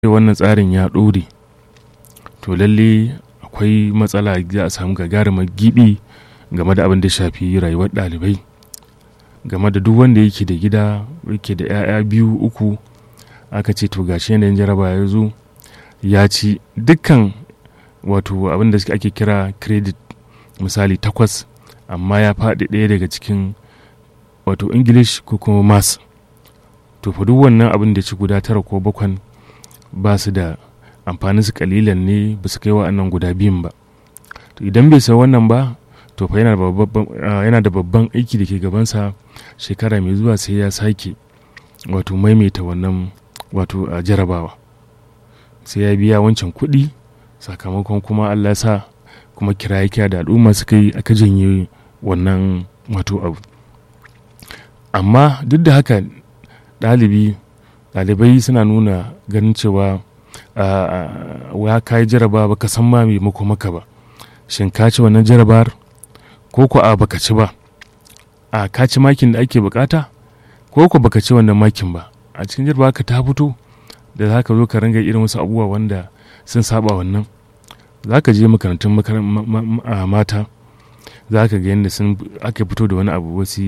wannan tsarin ya ɗore to lalle akwai matsala za a samu gagarumar gibi game da abin da shafi rayuwar ɗalibai game da duk wanda yake da gida yake da 'ya'ya biyu uku aka ce to gashi yanayin jaraba ya zo ya ci dukkan wato abin da ake kira credit misali takwas amma ya faɗi ɗaya daga cikin wato english ko kuma mass to fa duk wannan abin da ci guda tara ko bakwan ba su da amfanin su kalilan ne ba su kai wa'annan guda biyun ba to idan bai san wannan ba to fa yana da babban aiki da ke gabansa shekara mai zuwa sai ya sake wato maimaita wannan wato a jarabawa sai ya biya wancan kuɗi sakamakon kuma allah sa kuma kiraye kira da al'umma suka yi aka janye wannan wato abu amma duk da haka ɗalibi ɗalibai suna nuna ganin cewa ya kayi jaraba baka san ma mai mako maka ba shin ka ci wannan jarabar ko ko a baka ci ba a ka ci makin da ake bukata ko ko baka ci wannan makin ba a cikin jaraba ka ta fito da za ka zo ka ringa irin wasu abubuwa wanda sun saba wannan za ka je makarantun mata za ka ga yadda sun aka fito da wani abu wasu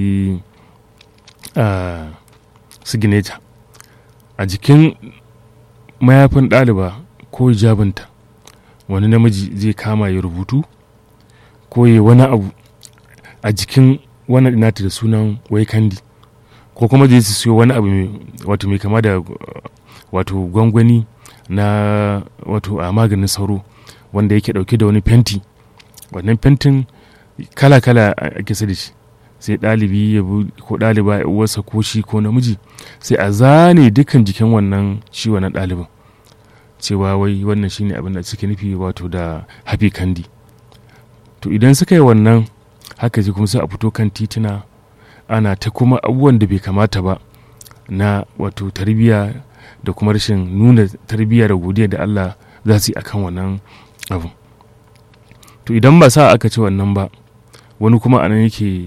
signature a jikin mayafin ɗaliba ko hijabinta wani namiji zai kama ya rubutu ko ya wani abu a jikin wani nata da sunan wai kandi ko kuma zai su siyo wani abu wato mai kama da wato gwangwani na wato a maganin sauro wanda yake dauke da wani fenti wannan fentin kala-kala ake sa da shi sai ɗalibi ya ko ɗaliba ya uwarsa ko shi ko namiji sai a zane dukkan jikin wannan shi wannan ɗalibin cewa wai wannan shine abin da suke nufi wato da happy candy to idan suka yi wannan haka ji kuma sai a fito kan tituna ana ta kuma abubuwan da bai kamata ba na wato tarbiyya da kuma rashin nuna tarbiyya da godiya da Allah za su yi akan wannan abu to idan ba sa aka ci wannan ba wani kuma anan yake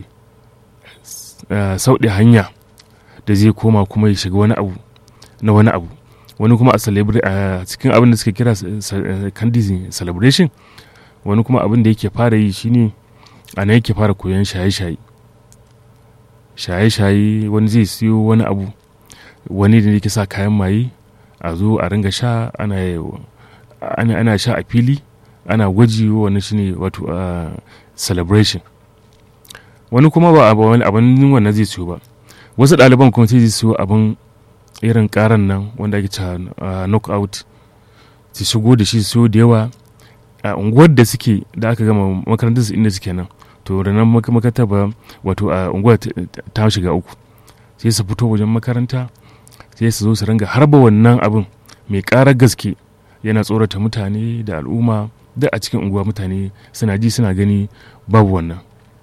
sauɗe hanya da zai koma kuma ya shiga wani abu na wani abu wani kuma a cikin abin da suka kira candy celebration wani kuma abin da yake fara yi shine a nan yake fara koyon shaye-shaye shaye-shaye wani zai siyo wani abu wani da yake sa kayan maye a zo a ringa sha ana, ana sha a fili ana gwaji wani shine wato uh, celebration wani kuma ba abin wannan zai siyo ba wasu ɗaliban kuma sai zai siyo abin irin karan nan wanda ake cewa knockout su shigo da shi siyo da yawa a unguwar da suke da aka gama makarantar su inda suke nan to da nan makaranta ba wato a unguwar ta shiga uku sai su fito wajen makaranta sai su zo su ringa harba wannan abin mai ƙarar gaske yana tsorata mutane da al'umma duk a cikin unguwa mutane suna ji suna gani babu wannan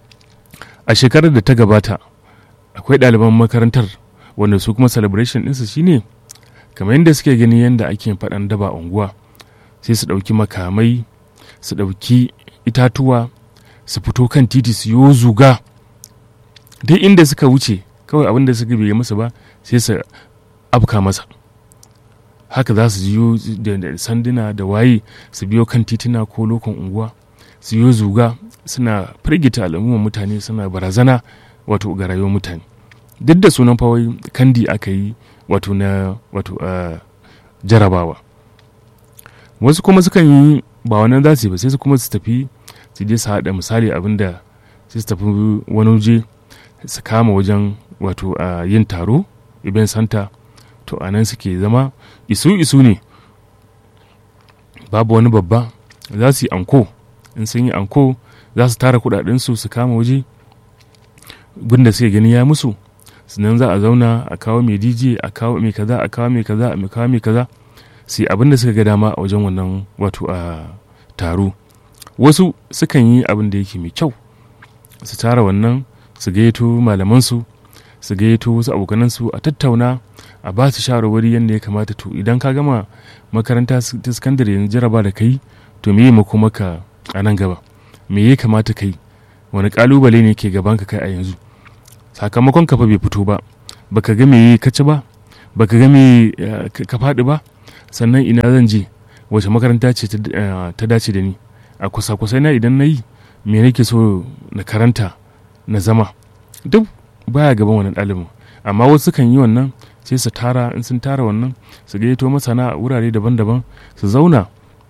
a shekarar da ta gabata akwai ɗaliban makarantar wanda su kuma celebration ɗinsu shine kamar yadda suke gani yadda ake faɗan daba unguwa sai su ɗauki makamai su ɗauki itatuwa su fito kan titi su yi zuga duk inda suka wuce kawai abin da suka bai musu ba sai su afka masa haka za su jiyo da sanduna da waye su biyo kan tituna ko lokon unguwa su yi zuga suna firgita al'umman mutane suna barazana wato ga rayuwar mutane duk da sunan fawai kandi aka yi wato na wato jarabawa wasu kuma sukan yi ba wannan za su yi ba sai su kuma su tafi su je su haɗa misali abin da sai su tafi wani waje su kama wajen wato a yin taro event center to a nan suke zama isu isu ne babu wani babba za su yi anko in sun yi anko za su tara kudadensu su kama waje gunda suke gani ya musu sannan za a zauna a kawo mai dj a kawo mai kaza a kawo mai kaza a kawo mai kaza su yi abin da suka ga dama a wajen wannan wato a taro wasu sukan yi abin da yake mai kyau su tara wannan su gayyato malamansu su gayyato wasu abokanansu a tattauna a ba su shawarwari yadda ya kamata to idan ka gama makaranta ta sakandare yanzu jaraba da kai to me mako maka a nan gaba me ya kamata kai wani kalubale ne ke gaban ka kai a yanzu sakamakon ka fa bai fito ba baka ga me ka ci ba baka ga me ka faɗi ba sannan ina zan je wace makaranta ce ta dace da ni a kusa-kusai na idan na yi me nake so na karanta na zama duk baya gaban wannan ɗalibin amma wasu kan yi wannan sai su tara in sun tara wannan su gayyato masana a wurare daban-daban su zauna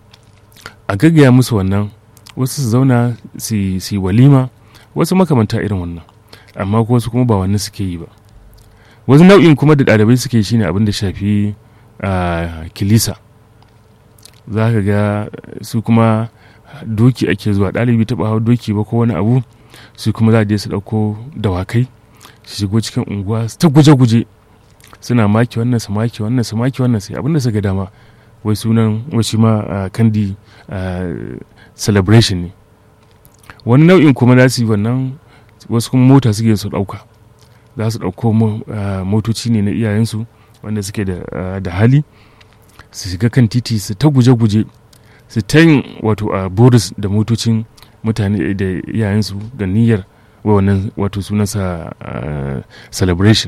a gaggaya musu wannan wasu su zauna su yi walima wasu makamanta irin wannan amma wasu kuma ba wannan suke yi ba wasu nau'in kuma da ɗalibai suke shi ne abin da shafi kilisa za ka ga su kuma doki ake zuwa ɗalibi taɓa hau doki ba ko wani abu su kuma za a je su ɗauko dawakai su shigo cikin unguwa ta guje-guje suna maki wannan su maki wannan su maki wannan sai abinda suka dama wai sunan wasu ma kandi celebration ne wani nau'in kuma za su yi wannan wasu kuma mota suke su ɗauka za su ɗauko motoci ne na iyayensu wanda suke da hali su shiga kan titi su ta guje-guje su ta yin wato a boris da motocin mutane da iyayensu da niyyar wannan wato sunansa celebration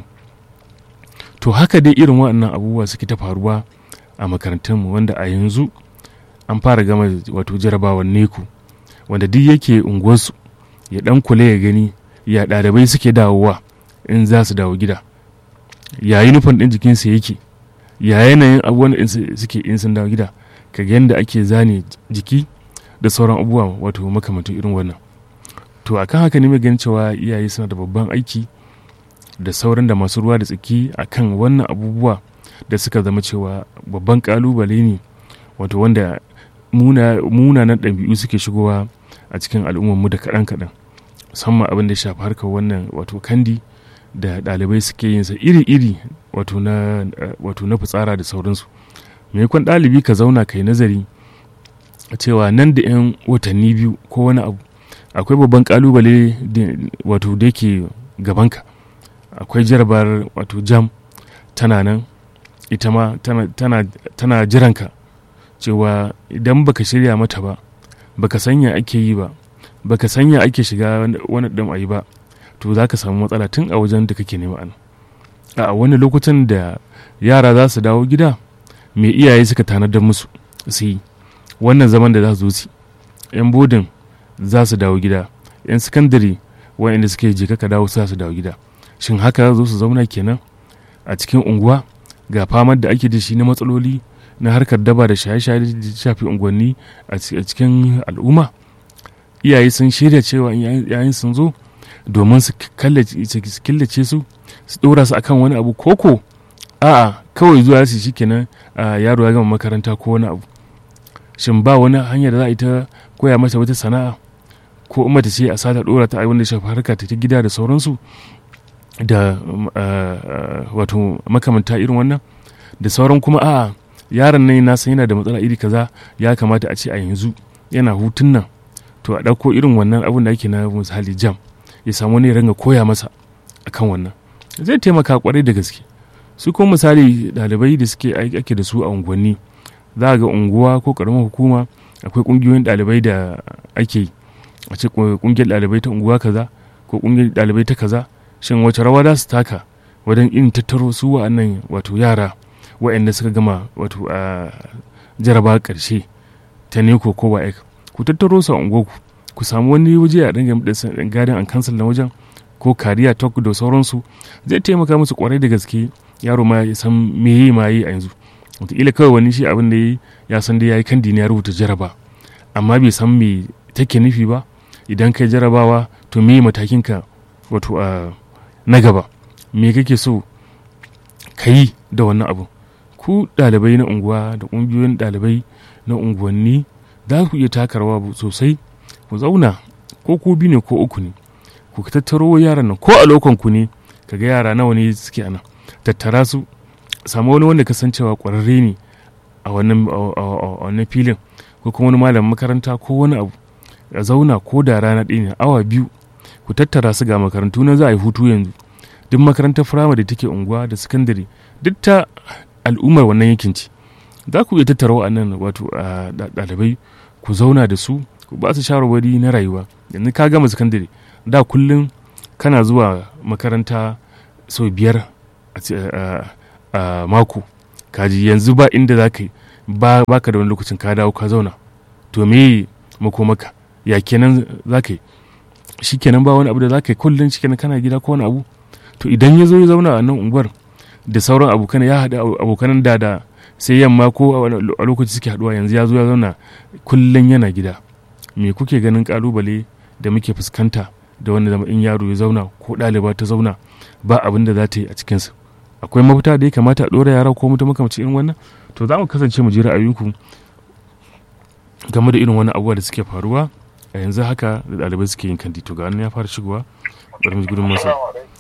to haka dai irin waɗannan abubuwa suke ta faruwa a makarantunmu wanda a yanzu an fara gama wato jarabawar neku wanda duk yake unguwarsu ya dan kula ya gani ya ɗalibai suke dawowa in za su dawo gida ya yi nufin ɗin jikinsa yake ya yanayin abubuwan da suke in sun dawo gida ka ga yadda ake zane jiki da sauran abubuwa wato makamantan irin wannan to akan haka ne mai ganin cewa iyaye suna da babban aiki da sauran da masu ruwa da tsaki akan wannan abubuwa da suka zama cewa babban kalubale ne wato wanda munanan ɗabi'u suke shigowa a cikin al'ummarmu da kaɗan-kaɗan musamman abin da shafi harkar wannan wato kandi da ɗalibai suke yin sa iri-iri wato na wato na fitsara da sauransu maimakon ɗalibi ka zauna kai nazari cewa nan da 'yan watanni biyu ko wani abu akwai babban kalubale wato da yake gabanka akwai jarabar wato jam tana nan ita ma tana jiranka cewa idan baka shirya mata ba baka sanya ake yi ba baka sanya ake shiga wani ɗan ayi ba to za ka samu matsala tun a wajen da kake nema an a wani lokutan da yara za su dawo gida mai iyaye suka tanadar musu su yi wannan zaman da za su zo yan bodin za su dawo gida yan sakandare waɗanda suke je ka dawo za su dawo gida shin haka zo su zauna kenan a cikin unguwa ga famar da ake da shi na matsaloli na harkar daba da shaye-shaye da shafi unguwanni a cikin al'umma iyaye sun shirya cewa yayin sun zo domin su killace su su ɗora su akan wani abu koko a'a kawai zuwa su shi kenan yaro ya gama makaranta ko wani abu shin ba wani hanyar da za a yi ta koya mata wata sana'a ko umma ta ce a sata ɗora ta wanda shafi harka ta ta gida da sauransu da wato makamanta irin wannan da sauran kuma a'a yaron nan na san yana da matsala iri kaza ya kamata a ce a yanzu yana hutun nan to a ɗauko irin wannan abin da ake na misali jam ya samu wani ranga koya masa akan wannan zai taimaka kwarai da gaske su kuma misali ɗalibai da suke ake da su a unguwanni za ga unguwa ko karamar hukuma akwai ƙungiyoyin ɗalibai da ake yi a ce ƙungiyar ɗalibai ta unguwa kaza ko ƙungiyar ɗalibai ta kaza shin wace rawa za su taka wajen in tattaro su wa'annan wato yara wa'anda suka gama wato a jaraba ƙarshe ta neko ko ba ku tattaro su a unguwarku ku samu wani waje a dinga gadin an kansal na wajen ko kariya talk da sauransu zai taimaka musu kwarai da gaske yaro ma ya san me yi ma yi a yanzu wataƙila kawai wani shi abin da ya san da ya yi kan ne ya rubuta jaraba amma bai san me take nufi ba idan kai jarabawa to me matakin ka wato a na gaba me kake so ka yi da wannan abu ku ɗalibai na unguwa da ƙungiyoyin ɗalibai na unguwanni za ku iya taka rawa sosai ku zauna ko ku biyu ne ko uku ne ku tattaro yaran nan ko a lokon ku ne kaga yara nawa ne suke ana tattara su samu wani wanda kasancewa kwararre ne a wannan filin ko kuma wani malamin makaranta ko wani abu a zauna ko da rana ɗaya ne awa biyu ku tattara su ga makarantu na za a yi hutu yanzu duk makarantar firamare da take unguwa da sakandare duk ta al'ummar wannan yankin ce za ku iya tattara wa'annan wato ɗalibai ku zauna da su ku ba su shawarwari na rayuwa yanzu ka gama sakandare da kullum kana zuwa makaranta sau biyar a mako kaji yanzu ba inda za ka yi ba baka da wani lokacin ka dawo ka zauna to me makomaka ya kenan za ka yi shi kenan ba wani abu da za ka yi kullum shi kenan kana gida ko wani abu to idan ya zo ya zauna a nan unguwar da sauran abokan ya haɗa abokanan da da sai yamma ko a lokaci suke haɗuwa yanzu ya zo ya zauna kullum yana gida me kuke ganin kalubale da muke fuskanta da wanda zama in yaro ya zauna ko ɗaliba ta zauna ba abin da za ta yi a cikinsa akwai mafita da ya kamata a ɗora yara ko mutum makamci irin wannan to za mu kasance mu ji ra'ayinku game da irin wani abubuwa da suke faruwa a yanzu haka da ɗalibai suke yin kandi to ga ya fara shigowa bari mu gudun masa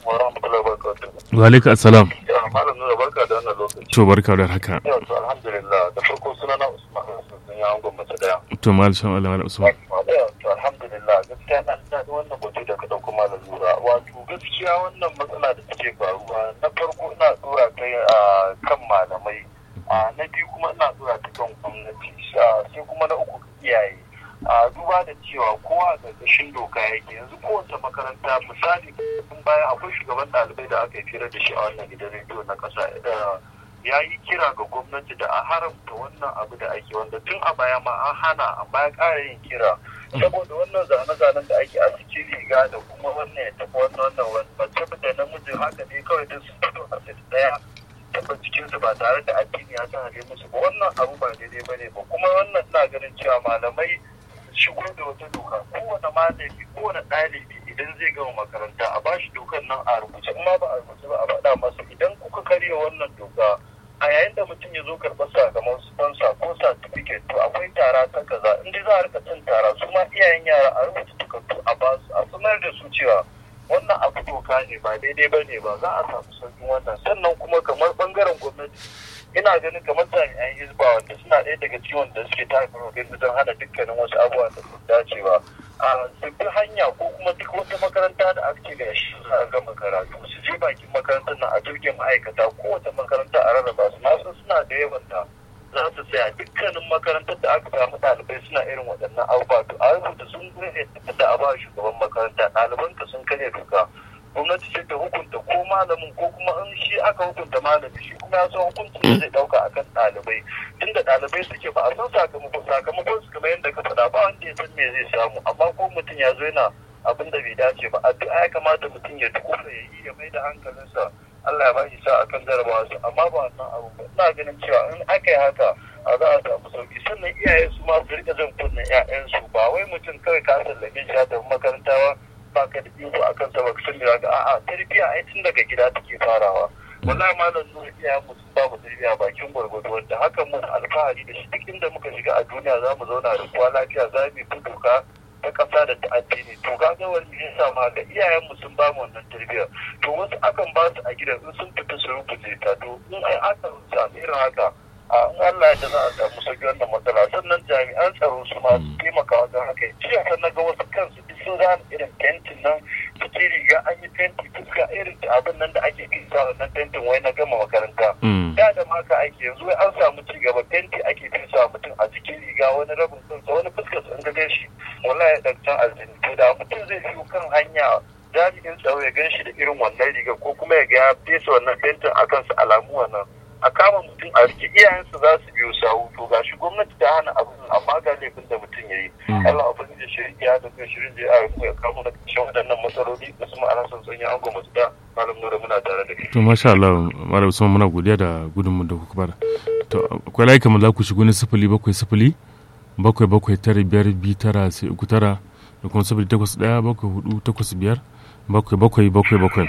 wa alaikum assalam malam nuna barka da wannan lokaci to barka da haka yau to alhamdulillah da farko suna na usman sun ya angon masa daya to mal shan Allah mal usman yau to alhamdulillah gaskiya na daɗi wannan batu da ka dauko malam nura wato gaskiya wannan matsala da take faruwa na farko ina dora ta a kan malamai na biyu kuma ina dora ta kan gwamnati sai kuma na uku iyaye a duba da cewa kowa a ƙarƙashin doka yake yanzu kowace makaranta misali tun baya akwai shugaban ɗalibai da aka yi fira da shi a wannan gidan rediyo na ƙasa da ya yi kira ga gwamnati da a haramta wannan abu da ake wanda tun a baya ma an hana amma ya ƙara yin kira saboda wannan zane-zanen da ake a cikin riga da kuma wannan ya tafi wannan wannan mace da namiji haka ne kawai duk sun fito a sai ɗaya taɓa cikinsu ba tare da addini ya san musu ba wannan abu ba daidai ba ne ba kuma wannan ina ganin cewa malamai shigo da wata doka kowane malami kowane ɗalibi idan zai gama makaranta a bashi dokar nan a rubuce amma ba a rubuce ba a faɗa masa idan kuka karya wannan doka a yayin da mutum ya zo karɓar sakamakon sponsor ko certificate to akwai tara ta kaza in dai za a rika cin tara su ma iyayen yara a rubuta takardu a ba su a sanar da su cewa wannan abu doka ne ba daidai ba ne ba za a samu sauƙin wannan sannan kuma kamar bangaren gwamnati ina ganin kamar jami'an hizba wanda suna ɗaya daga ciwon da suke taka rawar wajen hana dukkanin wasu abubuwa da su dace ba a sabbin hanya ko kuma duk wata makaranta da ake ga shi za a gama karatu su je bakin makarantar nan a jirgin ma'aikata kowace makaranta a rarraba su na san suna da yawan da za su tsaya dukkanin makarantar da aka samu ɗalibai suna irin waɗannan abubuwa to a rubuta sun gure da a ba shugaban makaranta ɗalibanka sun karya doka gwamnati ce ta hukunta ko malamin ko kuma in shi aka hukunta malami shi kuma ya san hukuncin da zai dauka akan ɗalibai tunda ɗalibai suke ba a san sakamakon sakamakon su kamar yadda ka faɗa ba wanda ya san me zai samu amma ko mutum ya zo yana abin da bai dace ba addu'a ya kamata mutum ya dukufa ya yi ya mai da hankalinsa Allah ya ba shi sa akan jarabawa su amma ba wannan abu ba ina ganin cewa in aka yi haka a za a samu sauki sannan iyaye su ma su rika jan kunnen 'ya'yansu ba wai mutum kawai ka sallame shi ya tafi makaranta ba ba ka da iko a kan sabak sun da ga a'a tarbiyya ai tun daga gida take farawa wallahi malam nuna iyayen mu sun bamu tarbiyya bakin gwargwado wanda hakan mun alfahari da shi duk inda muka shiga a duniya za mu zauna da kowa lafiya za mu yi doka ta ƙasa da ta addini to kaga wani ya sa ma ga iyayen mu sun bamu wannan tarbiyya to wasu akan ba su a gidan in sun fita su rubuce ta to in ai aka samu irin haka a in Allah ya za a samu sauki wannan matsala sannan jami'an tsaro su ma su taimaka wajen haka jiya kan na ga wasu kansu duk sun zana irin fentin nan cikin riga an yi fenti fuska irin abin nan da ake kisa wannan fentin wai na gama makaranta da da maka ake yanzu wai an samu ci gaba fenti ake fesa mutum a cikin riga wani rabin kansa wani fuskar sun ga shi wallahi dan can aljini to da mutum zai biyo kan hanya jami'in tsaro ya gan shi da irin wannan riga ko kuma ya ga ya fesa wannan fentin a kansa alamu wannan a kama mutum a rike iyayensu za su biyo sawu to ga shi gwamnati ta hana abin amma ga laifin da mutum ya yi Allah abin da shirin ya da kai shirin da ya ya kamo da kashin waɗannan matsaloli da su ma'ana son sanya an gwamnati da malam nura muna tare da kai. to masha Allah malam usman muna godiya da gudunmu da kuka bada to akwai layi kamar za ku shigo ne sifili bakwai sifili bakwai bakwai tara biyar biyu tara sai uku tara da kuma sifili takwas ɗaya bakwai hudu takwas biyar bakwai bakwai bakwai bakwai.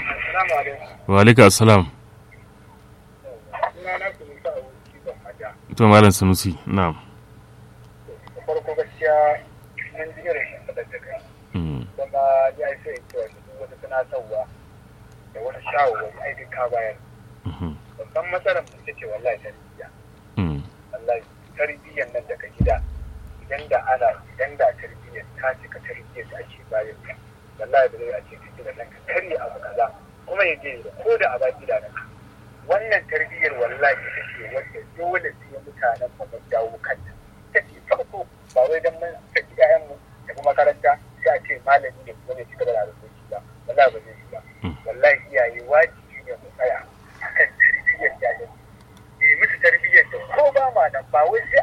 wa alaikum assalam. to malam sanusi na'am farko gaskiya mun ji irin shimfiɗar da kai kuma ya yi sai cewa duk wata tunatarwa da wani shawarwari ai duk ka bayar babban matsalar mu ita ce wallahi tarbiyya wallahi tarbiyyar nan daga gida idan da ana idan da tarbiyyar ta cika tarbiyyar da ake bayan ka wallahi ba zai a ce ka gida nan ka karya abu kaza kuma ya je ko da a baki da nan wannan tarbiyyar wallahi ita ce wanda dole sai mutanen mu mun dawo kanta ita ce farko ba wai dan mun saki ƴaƴan mu tafi makaranta sai a ce malami ne kuma ne ci gaba da harkoki ba wallahi ba zai yi ba wallahi iyaye wajibi ne mu tsaya akan tarbiyyar ƴaƴan ne musu tarbiyyar da ko ba ma nan ba wai sai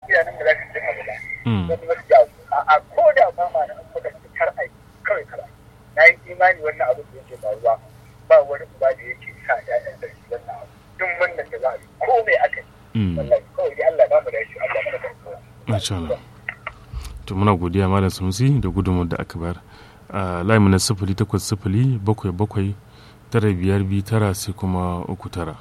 idanun mu za su ji abu ba wani wasu ya a ko da ba ma na muka ci kar ai kawai kar ai na yi imani wannan abin da yake faruwa ba wani uba da yake sa ƴaƴan da shi wannan abu duk wannan da za a yi ko mai aka yi wallahi kawai dai Allah ba mu da shi Allah mana kan kowa Masha Allah. To muna godiya Malam Sunusi da gudunmu da aka bayar. A layi na sifili takwas sifili bakwai bakwai tara biyar biyu tara sai kuma uku tara.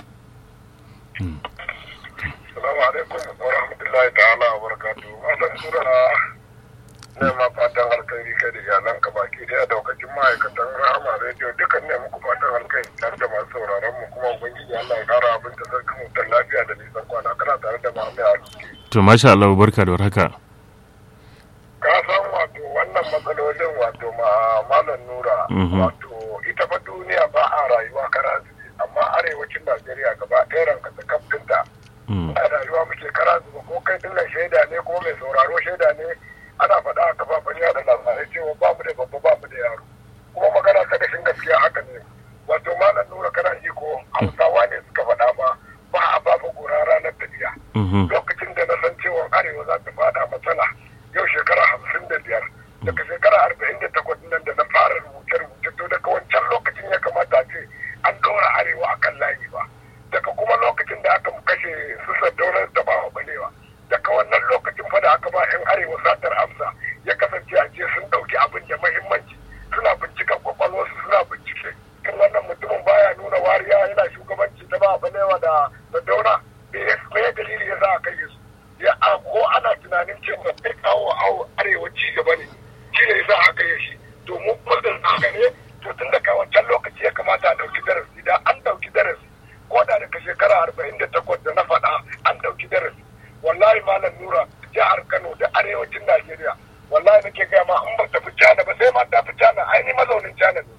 Salamu alaikum wa rahmatullahi ta'ala wa barakatu. Malam Sura ne ma fatan alkhairi kai da iyalanka baki da daukacin ma'aikatan Rahama Radio dukan ne muku fatan alkhairi tare da masu sauraron mu kuma ubangiji Allah ya kara abin da sarkin mutan lafiya da nisan kwana kana tare da Muhammad Arziki. To masha Allah barka da warhaka. Ka san wato wannan matsalolin wato ma Malam Nura wato ita fa duniya ba a rayuwa kara amma arewacin Najeriya gaba ɗaya ranka ta kaftinta. a rayuwa muke kara zuba ko kai dinnan shaida ne ko mai sauraro shaida ne ana faɗa a kafafen yada labarai cewa ba mu da babba ba mu da yaro kuma magana ta gashin gaskiya haka ne wato malam nura kana ji ko hausawa ne suka faɗa ma ba a ba mu gora ranar tafiya lokacin da na san cewa arewa za ta faɗa matsala yau shekara hamsin da biyar daga shekara arba'in da takwas nan da na fara rubuce-rubuce to daga wancan lokacin ya kamata a ce an ɗora arewa akan layi ba daga kuma lokacin da aka kashe su sadaunar da bawa balewa daga wannan lokacin fa da aka ba yan arewa satar amsa ya kasance a ce sun dauki abin da mahimmanci suna binciken kwakwalwarsu suna bincike in wannan mutumin baya nuna wariya yana shugabanci ta ba balewa da sadauna me ya dalili ya sa a kai su ya ko ana tunanin cewa zai kawo arewa ci gaba ne shi ne ya sa aka yi shi to mu kudin haka ne to tun daga wancan lokaci ya kamata a dauki darasi da an dauki darasi ko da daga shekara arba'in da takwas da na faɗa an ɗauki darasi wallahi malam nura jihar kano da arewacin najeriya wallahi nake gaya ma an ba tafi cana ba sai ma ta fi cana ai ni mazaunin cana ne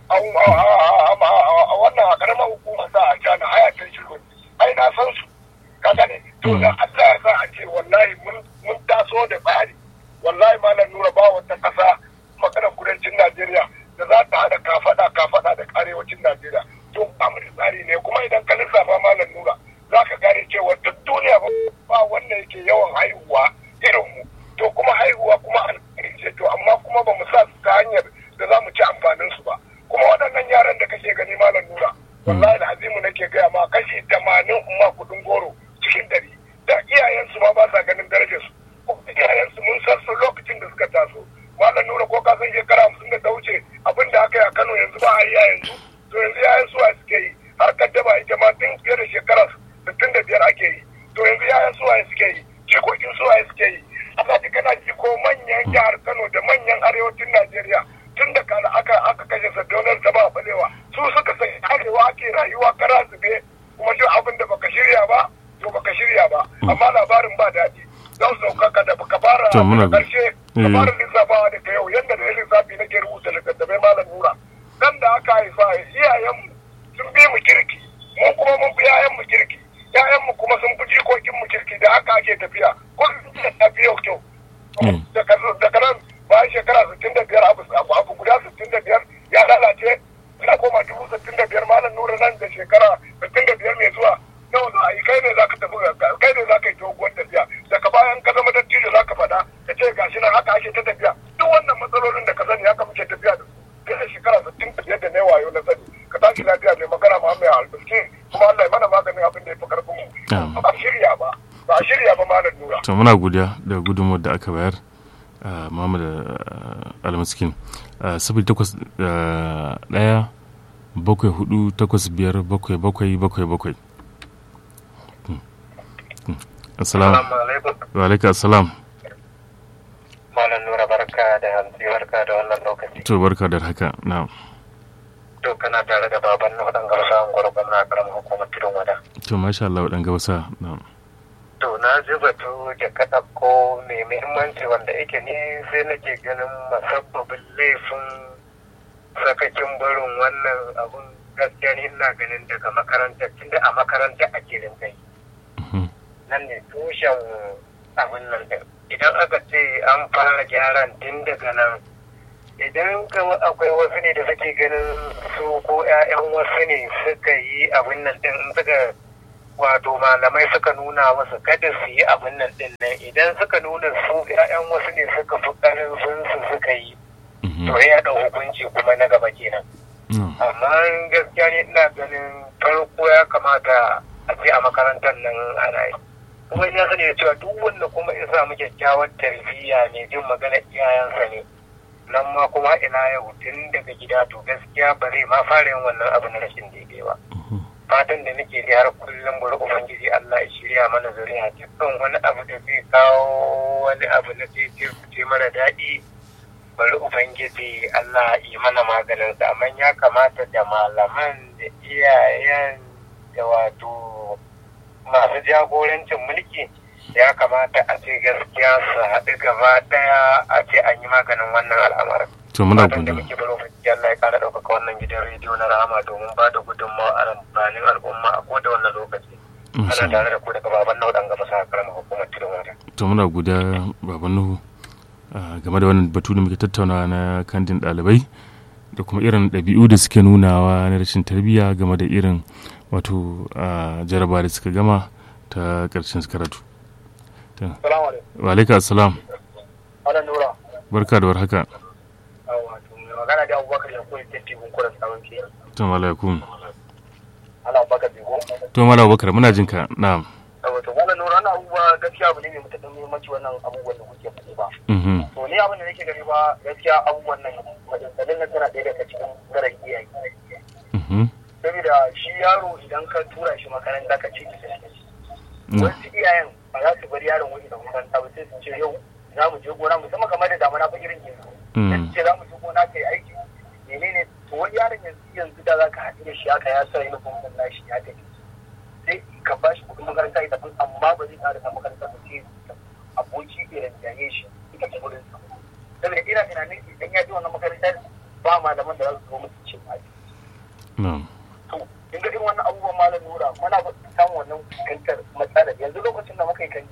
a wannan a karamar hukuma sa a cana haya ta shi ai na san su ka gane to da Allah ya sa a ce wallahi mun taso da tsari wallahi malam nura ba wata ƙasa maganar kudancin najeriya da za ta haɗa kafaɗa kafaɗa da arewacin najeriya to ba mu da tsari ne kuma idan ka lissafa malam nura za ka gane cewa duk duniya ba wanda yake yawan haihuwa irin mu to kuma haihuwa kuma alƙari ce to amma kuma ba mu sa su ta hanyar da za mu ci amfanin su ba kuma waɗannan yaran da kake gani malam nura wallahi da azimu nake gaya ma kashi tamanin umma kuɗin goro cikin dari da iyayensu ma ba sa ganin darajar su iyayensu mun san su lokacin da suka taso malam nura ko ka san shekara hamsin da ta wuce abin da aka yi a kano yanzu ba a yi yanzu to yanzu yayan suwa suke yi har kaddama ita ma tun fiye da shekara sittin da biyar ake yi to yanzu yayan suwa suke yi jikokin suwa suke yi aka ji kana ji ko manyan jihar kano da manyan arewacin najeriya tun da kana aka aka kashe sadaunar ta ba balewa su suka san arewa ake rayuwa kara zube kuma duk abin da baka shirya ba to baka shirya ba amma labarin ba daɗi zan sauka ka da baka fara karshe ka fara lissafawa da ka yau yadda da lissafi nake rubuta littattafai malam nura dan da aka haifa iyayenmu sun bi mu kirki mu kuma mun fi yayanmu kirki yayanmu kuma sun fi jikokin mu kirki da haka ake tafiya ko da tafi yau kyau daga nan bayan shekara sittin da biyar abu abu guda sittin da biyar ya lalace ina koma dubu sittin da biyar malam nura nan da shekara sittin da biyar mai zuwa nawa za a yi kai ne za ka tafi kai ne za ka yi doguwar tafiya daga bayan ka zama dattijo za ka faɗa ka ce gashi nan haka ake ta tafiya duk wannan matsalolin da ka sani haka muke tafiya da su kai shekara sittin da biyar da ne wayo na sani ka tashi lafiya mai magana ma mai albarki kuma Allah ya mana maganin abin da ya fi karfin mu ba shirya ba ba shirya ba malam nura to muna godiya da gudunmuwar da aka bayar Muhammad Almaskin sifili takwas ɗaya bakwai hudu takwas biyar bakwai bakwai bakwai bakwai Assalamu wa alaikum assalam Malam Nura barka da hantsi barka da wannan lokaci. To barka da haka na'am. To kana tare da baban na wadan gabasa an gwargwan na karamin hukumar tudun wada. To masha Allah wadan gabasa na'am. To na ji batu da ka ko mai muhimmanci wanda yake ni sai nake ganin masabbabin laifin sakakin barin wannan abun gaskiya ni ina ganin daga makaranta tunda a makaranta ake rinkai. Nan ne tushen abin nan idan aka ce an fara gyaran tun daga nan idan kama akwai wasu ne da suke ganin su ko 'ya'yan wasu ne suka yi abin nan din suka wato malamai suka nuna musu kada su yi abin nan din nan idan suka nuna su 'ya'yan wasu ne suka fi ƙarfin su suka yi to ya ɗau hukunci kuma na gaba kenan amma gaskiya ne ina ganin farko ya kamata a ce a makarantar nan ana yi kuma ya sani da cewa duk wanda kuma ya samu kyakkyawar tarbiyya ne jin magana iyayensa ne nan ma kuma ina yau tun daga gida to gaskiya ba zai ma fara yin wannan abu na rashin daidai ba fatan da nake da har kullum bari ubangiji Allah ya shirya mana zuriya dukkan wani abu da zai kawo wani abu na ce mara daɗi bari ubangiji Allah yi mana maganin sa amma ya kamata da malaman da iyayen da wato masu jagorancin mulki ya kamata a ce gaskiya su haɗu gaba ɗaya a ce an yi maganin wannan al'amarin. To muna Fatan da muke baro fiki Allah ya kara ɗaukaka wannan gidan rediyo na rahama domin ba da gudunmawa a amfanin al'umma a koda wannan lokaci. Ana tare da ku daga baban Nuhu ɗan gaba sa karama hukumar tudun wata. To muna guda baban Nuhu game da wannan batu da muke tattaunawa na kandin ɗalibai da kuma irin ɗabi'u da suke nunawa na rashin tarbiyya game da irin wato jaraba da suka gama ta ƙarshen karatu. Wa alaika assalam. Ana nura. Barka da warhaka. Wato mai magana da Abubakar ya koyi tafi bunkuran sabon ke. To malaikum. Ana Abubakar Bego. To mala Abubakar muna jin ka. Na'am. Wato wannan nura ana abubuwa gaskiya abu ne mai matuƙar muhimmanci wannan abubuwan da kuke faɗi ba. To ni abin da nake gani ba gaskiya abubuwan nan majalisalin nan tana ɗaya daga cikin garan iyaye. Saboda shi yaro idan ka tura shi makaranta ka ce ki Wasu iyayen ba za su bar yaron wani da makaranta ba sai su ce yau za mu je gona musamman kamar da damuna fa irin yanzu. Sai ce za mu je gona kai aiki menene to wani yaron yanzu yanzu da za ka haɗu da shi haka ya sa uniform ɗin nashi ya tafi. Sai ka ba shi kuɗin makaranta ya tafi amma ba zai ƙara ta makaranta ba sai aboki irin jaye shi ita ce gurin sa. Saboda ina tunanin idan ya je wannan makarantar ba malaman da za su zo musu ce ba. To in ga irin wannan abubuwan malam nura muna samun wannan fuskantar matsalar yanzu lokacin da muka yi kan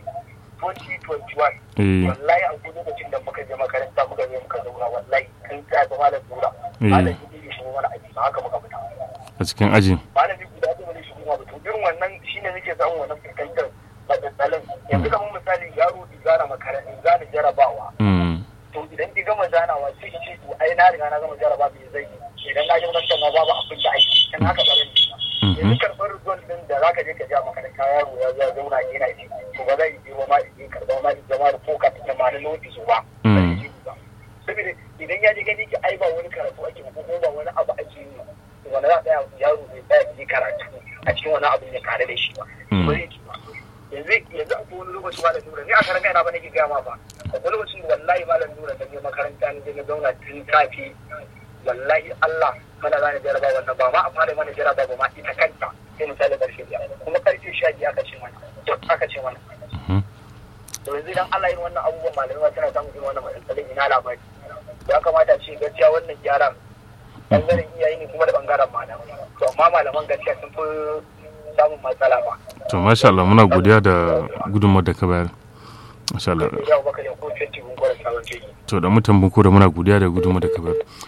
2021 wallahi a gudu lokacin da muka je makaranta muka je muka zauna wallahi kan ta ga malam nura malam yi shi mana aji ba haka muka fita a cikin ajin malami guda da wani shi kuma to irin wannan shine nake samun wannan fuskantar matsatsalin yanzu kamar misali yaro di zana makaranta zana jarabawa to idan ki gama zanawa sai ki ce to ai na riga na gama jaraba me zai yi idan na je makarantar ma babu abin da aiki kan haka ba zan yanzu karɓar result din da zaka je ka ja makaranta yaro ya zo zauna yana ji to ba zai je ma in karɓa ma in zama da foka ta ma na noti su ba saboda idan ya je gani ki ai ba wani karatu ake ko ko ba wani abu ake yi wanda za tsaya yaro zai tsaya yi karatu a cikin wani abu ne tare da shi ba ba zai ci ba yanzu yanzu a wani lokaci malam nura ni a karan kaina ba nake gaya ma ba akwai lokacin da wallahi malam nura da je makaranta ne na zauna tun safi wallahi Allah mana zane jaraba wannan ba ma a fara mana jaraba ba ma ita kanta sai misali karshe biyar kuma karshe sha biyu aka ce mana duk aka ce mana to yanzu idan Allah yin wannan abubuwan malamai ma suna samun irin wannan matsalolin ina labari ya kamata ce gaskiya wannan gyaran bangaren iyaye ne kuma da bangaren malamai to amma malaman gaskiya sun fi samun matsala ba to masha Allah muna godiya da gudunmawar da ka bayar masha Allah yau baka da ko 20 gun gwada sabon keji to da mutan bunko da muna godiya da gudunmawar da ka bayar